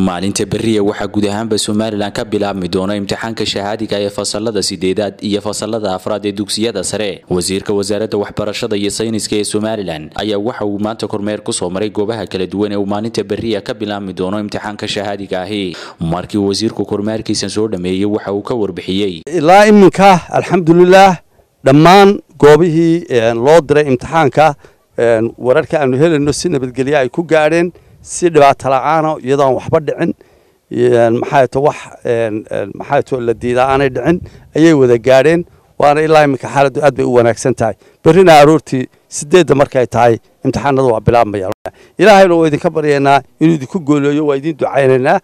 maalinta beriya waxaa guud ahaanba somalilan ka bilaabmi doona imtixaanka shahaadiga ee fasalada sideedaad iyo fasalada afraad ee dugsiyada sare wasiirka wasaaradda waxbarashada iyo sayniska ee somalilan ayaa waxa uu maanta kormeer kusoo maray goobaha kala duwan ee uu maalinta beriya ka bilaabmi doono imtixaanka shahaadiga ahi markii wasiirku kormeerkiisa soo dhameeyey waxa uu ka warbixiyey ilaa iminka alxamdulilaah dhammaan goobihii loo diray imtixaanka wararka aanu helayno si nabadgelye ay ku gaadheen si dhibaato la-aana iyadoo aan waxba dhicin maxaato wax maxaato la diidaa aanay dhicin ayay wada gaadheen waana ilaa iminka xaaladdu aad bay u wanaagsan tahay berrina aroortii sideedda markay tahay imtixaanadu waa bilaabmaya ilaahayna waa idinka baryaynaa inuu idinku gooleeyo waa idin ducaynaynaa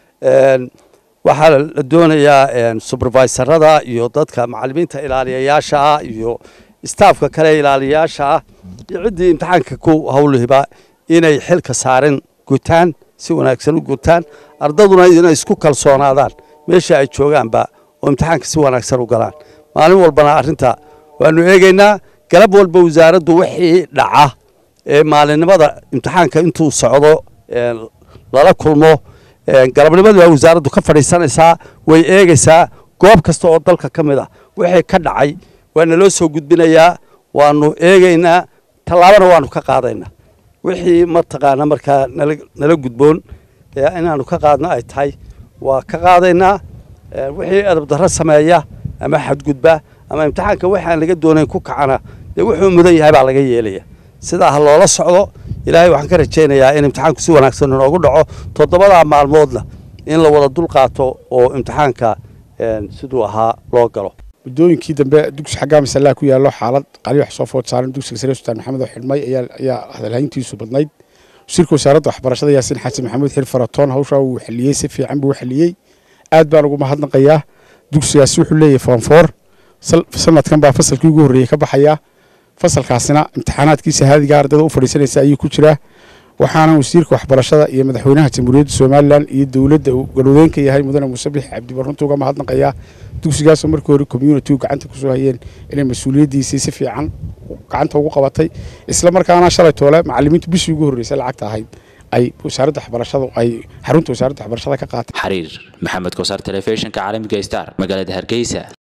waxaa la doonayaa supervisorada iyo dadka macalimiinta ilaaliyayaasha ah iyo staafka kale ilaaliyayaasha ah iyo ciddii imtixaanka ku hawlihiba inay xilka saaren gutaan si wanaagsan u gutaan ardaduna inay isku kalsoonaadaan meesha ay joogaanba oo imtixaanka si wanaagsan u galaan maalin walbana arrinta waanu eegaynaa galab walba wasaaraddu wixii dhaca ee maalinimada imtixaanka intuu socdo lala kulmo galabnimadu waa wasaaraddu ka fadhiisanaysaa way eegaysaa goob kasta oo dalka ka mid ah wixii ka dhacay waana loo soo gudbinayaa waanu eegaynaa tallaabana waanu ka qaadaynaa wixii mataqaana markaa nala gudboon inaanu ka qaadno ay tahay waa ka qaadaynaa wixii edab darro sameeya ama xadgudba ama imtixaanka waxaan laga doonayn ku kacana dee wuxuu mudan yahay baa laga yeelaya sidaa ha loola socdo ilaahay waxaan ka rajaynayaa in imtixaanku si wanaagsan inoogu dhaco toddobadaa maalmoodna in la wada dul qaato oo imtixaanka siduu ahaa loo galo muddooyinkii dambe dugsi xaggaa masalaa ku yaallo xaalad qali wax soo food saaran dugsiga sare sultaan maxamed oo xidhmay ayaa hadalhayntiisu badnayd wasiirka wasaaradda waxbarashada yaasin xasan maxamuud xil faratoon hawshaa wuu xaliyey si fiican buu xaliyey aad baan ugu mahadnaqayaa dugsigaasi wuxuu leeyahay foonfoor sanadkan baa fasalkii ugu horreeyey ka baxayaa fasalkaasina imtixaanaadkii shahaadiga ardayda u fadhiisanaysa ayuu ku jiraa waxaana wasiirka waxbarashada iyo madaxweynaha jamhuuriyadda somalilan iyo dowladda uu galwadeenka yahay mudane musabix cabdibar runta uga mahadnaqayaa dugsigaasoo markii hore communitigu gacanta kusoo hayeen inay mas-uuliyaddiisii si fiican gacanta ugu qabatay isla markaana shalay toole macalimiintu bishii ugu horreysay lacagta ahayd ay wasaaradda waxbarashadu ay xarunta wasaaradda waxbarashada ka qaatay xariir maxamed kosaar telefishinka caalamiga star magaalada hargeysa